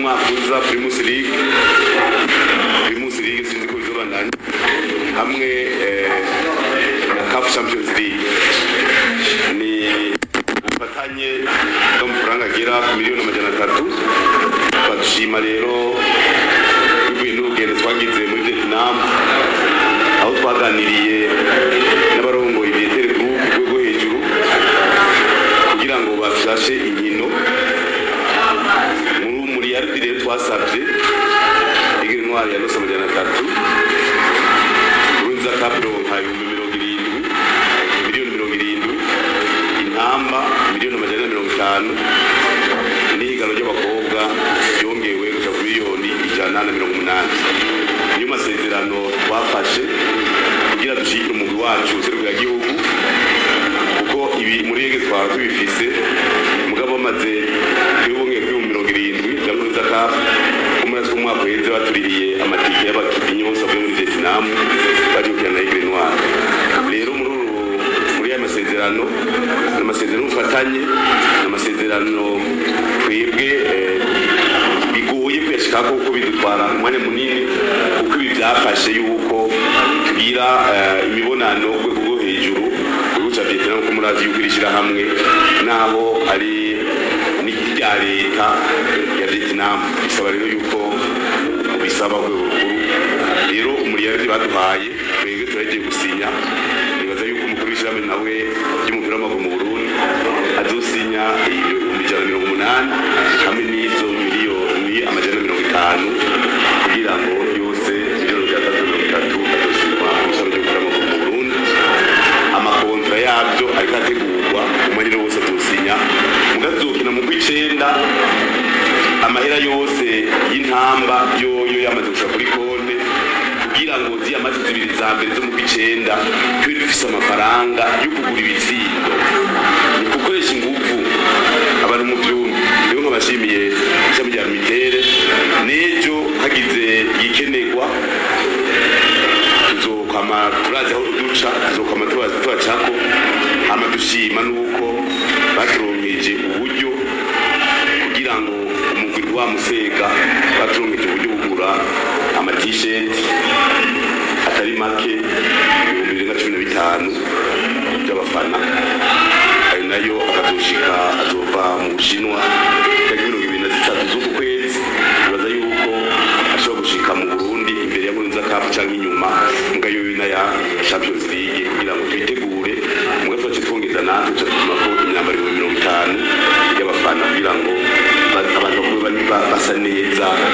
umwaka uza primus league primus league sinzi ko bizobandanya hamwe eh, na caf champions league ni ubufatanye bw'amafaranga agera ku miliyoni amajana atatu badushima rero bivuye n'urugendo twagize muri vietnam aho twaganiriye n'abarongoye ibietere group ku rwego hejuru kugira ngo bafashe inkino muri muri yaridi rero twasabye igira intwari ya nusa amajana atatu urunza kapiro nka ibihumbi mirongo irindwi miliyoni mirongo irindwi intamba miliyoni amajana ane mirongo itanu n'ihiganwa ry'abakobwa ryongewe gusa ku miliyoni ijana na mirongo umunani niyo masezerano twafashe kugira dushyigikire umugwi wacu userukira gihugu kuko ibi muri rege twaba tubifise mugabo bamaze twibonge kuri mirongo irindwi bya nkurunziza kapu umwaka w'umwaka uheze batuririye amatike y'abakinnyi bose bavuye muri vietnam baje gukina na igre noire rero muri uru muri aya masezerano ni amasezerano y'ubufatanye ni amasezerano twebwe eh, bigoye kuyashikako kuko bidutwara umwanya munini kuko ibi byafashe yuko tugira eh, imibonano ku rwego rwo hejuru igihugu cya vietnam ko murazi yuko iri shyirahamwe naho ari n'irya leta ya vietnam bisaba rero yuko bisaba ku rwego rukuru rero umuriyaridi baduhaye twebwe turagiye gusinya nibaza yuko umukuru w'ishyirahamwe nawe ry'umupira w'amaguru mu burundi azosinya ibihumbi ijana na mirongo umunani hamwe n'izo miliyoni amajana na mirongo itanu kugira ngo yose miliyoni ijana na mirongo itatu azosinywa n'ishami ry'umupira w'amaguru mu burundi amakontra yabyo ariko ategurwa umwanya wose azosinya mugazokina mu kw'icenda amahera yose y'intamba yoyo yamaze gushika kuri konte kugira ngo ziya mazi zibiri za mbere zo mu kw'icenda tube dufise amafaranga yo kugura ibitsindo ni gukoresha inguvu abantu mu vyumba rero nkabashimiye ishami rya mitere n'ejo hagize igikenerwa tuzokwama turazi aho duca tuzokwama tuba- tubacako hama dushima nuko baturonkeje uburyo kugira ngo umugwi wa musega baturonkeje uburyo bugura amatisheti atari make ibihumbi bibiri na cumi na bitanu by'abafana ayo nayo akazoshika azova mu bushinwa tariki mirongo ibiri na zitatu z'uku kwezi bibaza yuko ashobora gushika mu burundi imbere ya nkurunziza kapu cyangwa inyuma mbwa yoyo n'aya champions league kugira ngo twitegure mbwa twace twongeza natwe tuca dutuma ko imyambaro ibihumbi mirongo itanu y'abafana kugira ngo ba- abantu bakuwe bari ba- basa neza